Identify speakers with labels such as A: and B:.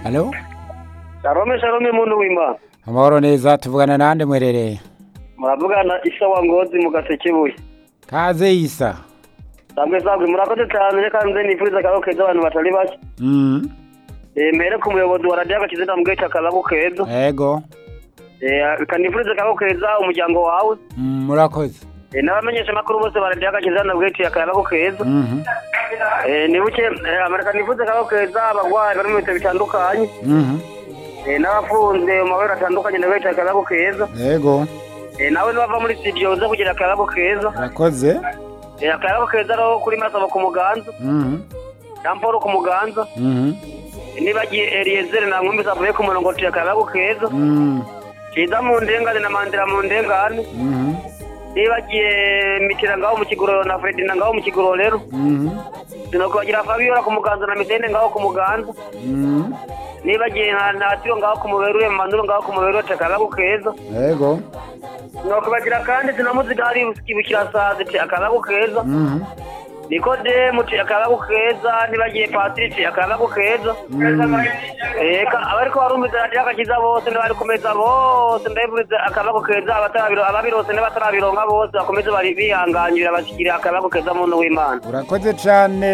A: halo
B: Shalome shalome muntu w'Imana.
A: amahoro neza tuvugana nande mwerereye
B: Muravugana Isa wa Ngozi mu Gasekebuye.
A: kaze isa
B: Sambwe sambwe murakoze cyane reka nze nifuriza akaboko keza abantu batari bake.
A: mm.
B: Eh mbere ku muyobozi wa radio agakiza ndamubwiye akaboko keza.
A: ego
B: Eh kanifuriza akaboko keza umuryango wawe.
A: mm, murakoze
B: Eh n'abamenyesha makuru bose ba radio agakiza ndamubwiye akaboko keza.
A: Mhm.
B: Eh nibuke eh, Amerika nifuriza akaboko keza abagwayi bari mu bitaro bitandukanye.
A: Mhm.
B: Eh n'abafunze mu mabara atandukanye ndabwiye akaboko keza.
A: ego
B: Eh nawe nibava muri studio uza kugira akaboko keza.
A: murakoze
B: Eh akaboko keza ro kuri masaba ku muganza.
A: Mhm.
B: Jean Paul ku muganza.
A: Mhm.
B: nibagiye Eliezer na nkumbi zavuye ku murongo tuya akaboko keza.
A: Mm.
B: Kiza mu ndengane na Mandela mu ndengane.
A: Mhm.
B: nibagiye Mitira ngaho mu kigororo na Fredina ngaho mu kigororo rero.
A: Mhm.
B: Sinokubagira Fabiola ku muganza na Mitende ngaho ku muganza.
A: Mhm.
B: nibagiye na Natiro ngaho ku muberuye Manduro ngaho ku muberuye akaboko keza.
A: ego
B: Sinokubagira kandi sinamuziga hari kibukira sazi ti akaboko keza.
A: Mhm.
B: Nikodemu ti akaboko keza nibagiye Patrick ti akaboko keza. Eka abariko barumviza radiyo agakiza bose n'abari ku meza bose ndabiburiza akaboko keza abatarabiro ababirose n'abatarabironka bose bakomeze bari bihanganyira bashikira akaboko keza muntu w'Imana.
A: urakoze cane